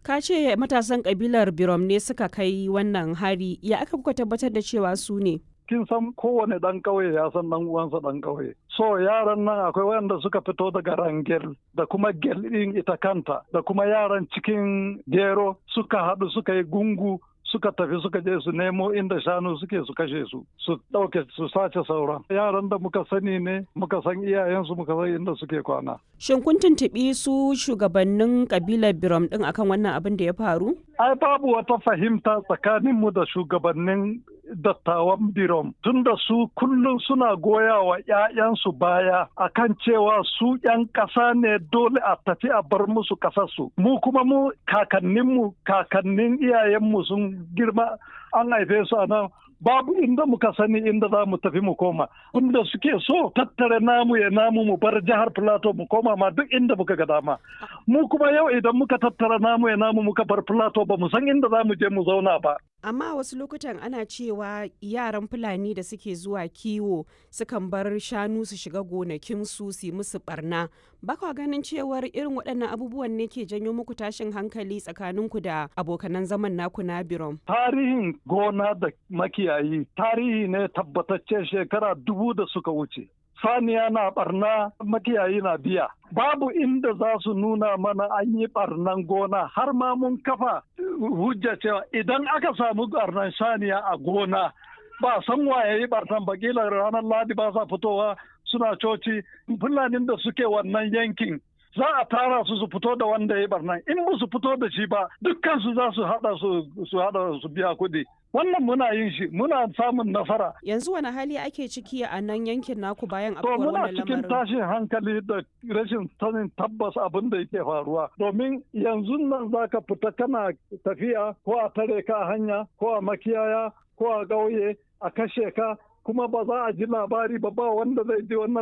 Ka ce matasan kabilar Birom ne suka kai wannan hari, ya aka kuka tabbatar da cewa su ne? kin san kowane ɗan ƙauye ya san ɗan uwansa ɗan ƙauye. So yaran nan akwai wanda suka fito daga Rangel da kuma Gel ɗin ita kanta da kuma yaran cikin Gero suka haɗu suka yi gungu suka tafi suka je su nemo inda shanu suke su kashe su su ɗauke su sace sauran yaran da muka sani ne muka san iyayensu muka san inda suke kwana Shin kun tuntuɓi su shugabannin kabilar Birom ɗin akan wannan abin da ya faru? ai babu wata fahimta tsakaninmu da shugabannin dattawan birom tunda su kullum suna goya wa 'ya'yansu baya akan cewa su 'yan ƙasa ne dole a tafi a bar musu ƙasarsu mu kuma mu kakanninmu kakannin iyayenmu sun girma an haife su a nan babu inda muka sani inda za mu tafi mu koma inda suke so tattare namu ya namu mu bar jihar plateau mu koma ma duk inda muka ga dama mu kuma yau idan muka tattara namu ya namu muka bar plateau ba mu san inda za mu je mu zauna ba Amma wasu lokutan ana cewa yaran Fulani da suke zuwa kiwo sukan bar shanu su shiga gonakinsu su yi musu barna. Ba kwa ganin cewar irin waɗannan abubuwan ne ke janyo muku tashin hankali tsakaninku da abokanan zaman naku na Birom. tarihin gona da makiyayi tarihi ne tabbatacce shekara dubu da suka wuce saniya na barna makiyayi na biya babu inda za su nuna mana an yi barnan gona har ma mun kafa hujja cewa idan aka samu barnan saniya a gona ba san waye yi barnan ba kila ranar ladi ba sa fitowa suna coci fulanin da suke wannan yankin za a tara su su fito da wanda ya yi barnan in ba su fito da shi ba dukkan su za su hada su hada su biya kuɗi wannan muna yin shi muna samun nasara Yanzu wani hali ake ciki a nan yankin naku bayan to afkuwar muna wannan cikin lamarin? tashin hankali da rashin sanin tabbas abin da yake faruwa domin yanzu nan za ka fita kana tafiya ko a tare ka a hanya ko a makiyaya ko a ƙauye a kashe ka kuma ba za a ji labari ba ba wanda zai ji wannan